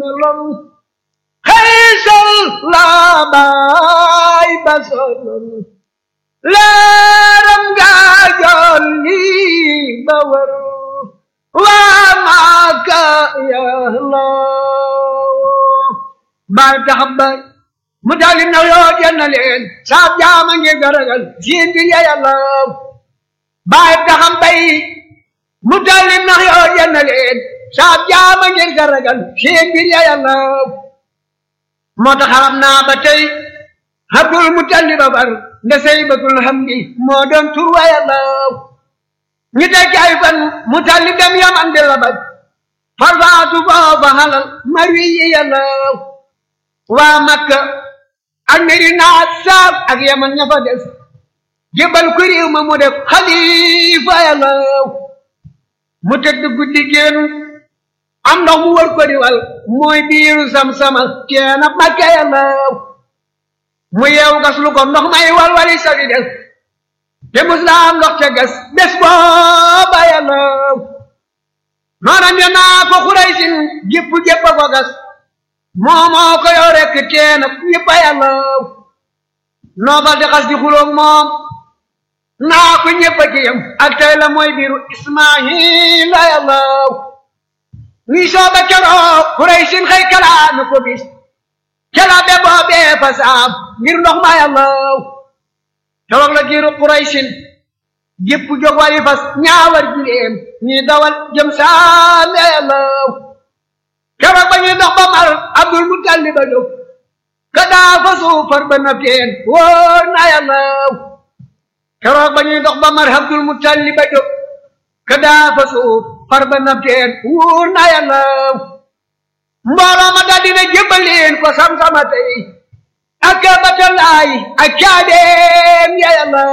meloon xëysal la baay ba soloon leeram gaa joon lii ba wër waa maaka yàlla baay tax ba mu tali na yoo jenn leen saab jaama ngi garagal siin bi ya yàlla baay taxam bay mu tali na yoo jenn leen saab jaama ngi garagal siin bi ya yàlla moo tax xam naa ba tey Abdul Mutalib ba bar nda saybatul hamdi moo doon tur wa yàlla ñu tekki ay fan Mutalib dem yaman di la baj farfaatu foofa halal marwi yi yàlla waa Makka ak Medina saab ak yaman ña fa des jébal ku réew ma mu def xalifa yàlla mu tëdd guddi génn am ndox mu wër ko diwal mooy biiru sam-sama teena Makka yàlla mu yeewu gas lu ko ndox may walwali sabi des te muslaam ndox ca gas bés booba yàlla noona ne naa ko xuraysin gépp gépp a ko gas moomoo ko yow rekk teena ñëpp a yàlla noofal di xas di xuloog moom naa ko ñëpp a ci yem ak tey la mooy biiru ismaahila yàlla ñuy sooba keroog xuraysin xëy kalaame ko bis kela be boobee fa saam ngir ndox ma yàlla keroog la giiru Quraysin gépp jóg wari fas ñaawar jileem ñi dawal jëm saam yàlla keroog ba ñuy dox ba mar Abdul Mutalib ba jóg ka daa fa suufar ba na teen wóor na yàlla keroog ba ñuy dox ba mar Abdul Mutalib ba jóg ka daa fa suufar ba na teen wóor na yàlla mbooloo ma daldi ne jébbaleen ko sam-sama tey ak batalaay ak caabeem ya yàlla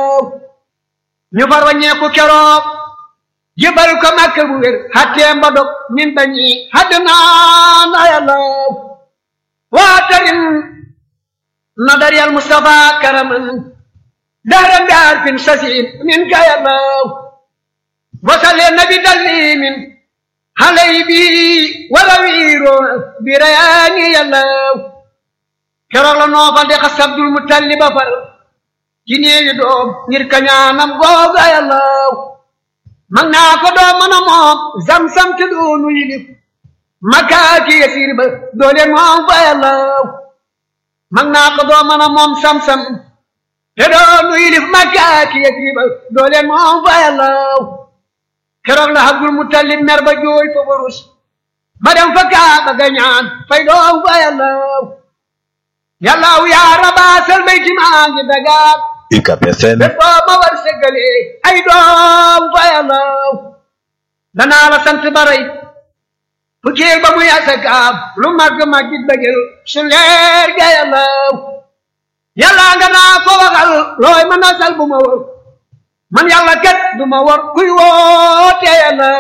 ñu far waññeeku keroog jébbal ko makka bu wér xatteem ba dog min bañi hadd naa na yàlla waatarin nadar yal mustafa karaman dahran bi arfin sasin min ka yàlla wasalle nabi taslimin xaley bi wala wiiro bi rayaani yàlla keroog la noofal de xas Abdul Mutalib ba far ci néewi doom ngir kañaanam googa yàlla mag naa ko doom mën a moom zam-sam te doonu yilif makaaki yasiir ba doole moom fa yàlla mag naa ko doom mën a moom sam-sam te doonu yilif makaaki yasiir ba doole moom fa yàlla keroog la Abdul Mutalib mer ba jooy fa barus ba dem fa Kaaba ga ñaan fay doom fa yàlla yàllaaw yaa rabaasal bayti maa ngi dagaat UCAB FM bés boo ma war segale ay doom fa yàlla danaa la sant baray fukkeel ba muy asakaab lu màgg màggit ba jël su leer ga yàlla yàlla nga naa ko waxal looy mën a sal bu ma wër man yàlla kat du ma war kuy woote yàlla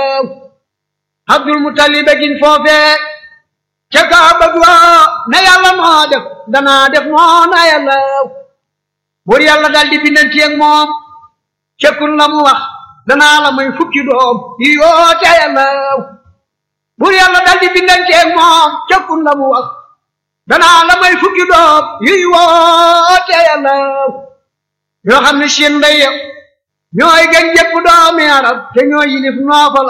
Abdul Mutalib gin foofee ca Kaaba ga ne yàlla moo def danaa def noona yàlla buur yàlla dal di bindanteeg moom cekkun la mu wax danaa la may fukki doom yi yoote yàlla buur yàlla dal di bindanteeg moom cekkun la mu wax danaa la may fukki doom yi woote yàlla yoo xam ne seen ndey ñooy gën jëpp doomi arab te ñooy yilif noofal